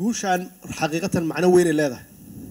guushaan xaqiiqatan macno weynay leedahay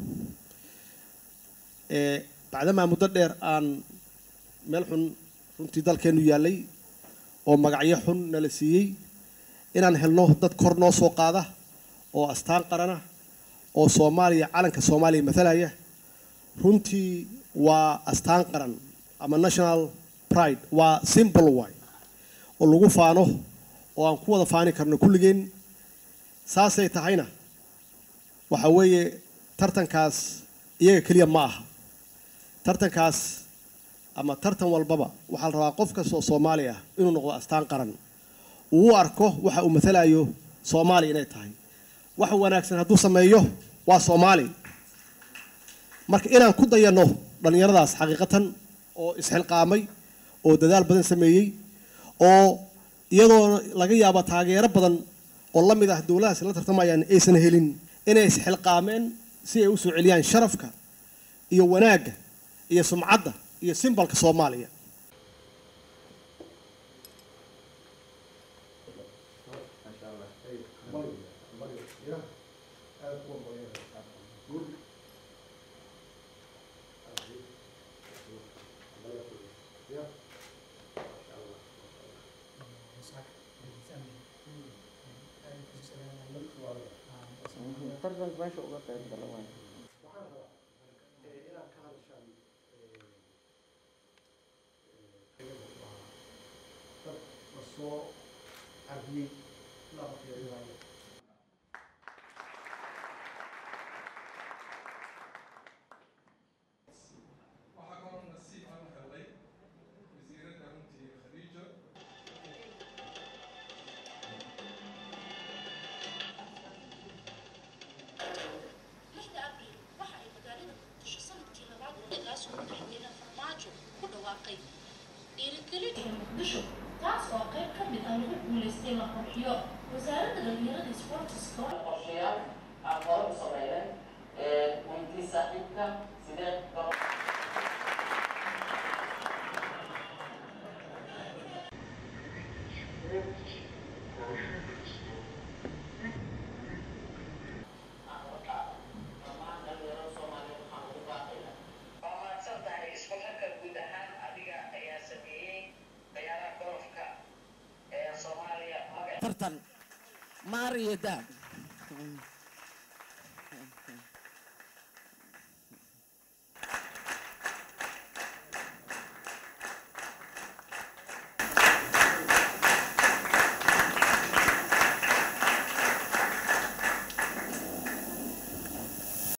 bacdamaa muddo dheer aan meel xun runtii dalkeennu yaallay oo magacyo xun nala siiyey inaan helno dad kor noo soo qaada oo astaan qarana oo soomaaliya calanka soomaaliya matalaya runtii waa astaan qaran ama national pride waa simple way oo lagu faano oo aan ku wada faani karno kulligeen saasay tahayna waxa weeye tartankaas iyaga keliya ma aha tartankaas ama tartan walbaba waxaa la rabaa qof kasta oo soomaali ah inuu noqdo astaan qaran uu u arko waxa uu matalayo soomaaliya inay tahay wax wanaagsan hadduu sameeyo waa soomaali marka inaan ku dayanno dhallinyaradaas xaqiiqatan oo isxilqaamay oo dadaal badan sameeyey oo iyadoo laga yaabo taageero badan oo la mid ah dowladahaas la tartamayaan aysan helin inay isxilqaameen si ay u soo celiyaan sharafka iyo wanaagga iyo sumcadda iyo simbalka soomaaliya tartanka meesha uga qayb gala waay waxaa kaloo nasiib aan helay wasiiradda runtii khadiija lixda abriil waxa ay magaalada muqdisho sanadkii labaad xilligaas uu madaxweyne farmaajo ku dhawaaqay dhiirigelin ee muqdisho taas oo qayb ka mid ah lagu guulaystay la qurxiyo wasaaradda dhalinyarada sportiska qorshayaal aan hore u sameynay weydii saaxiibka sidee garo mahadsantahay isku xirka guud ahaan adiga ayaa sameeyey ciyaaraha golofka ee soomaaliya magac tartan maariyo daab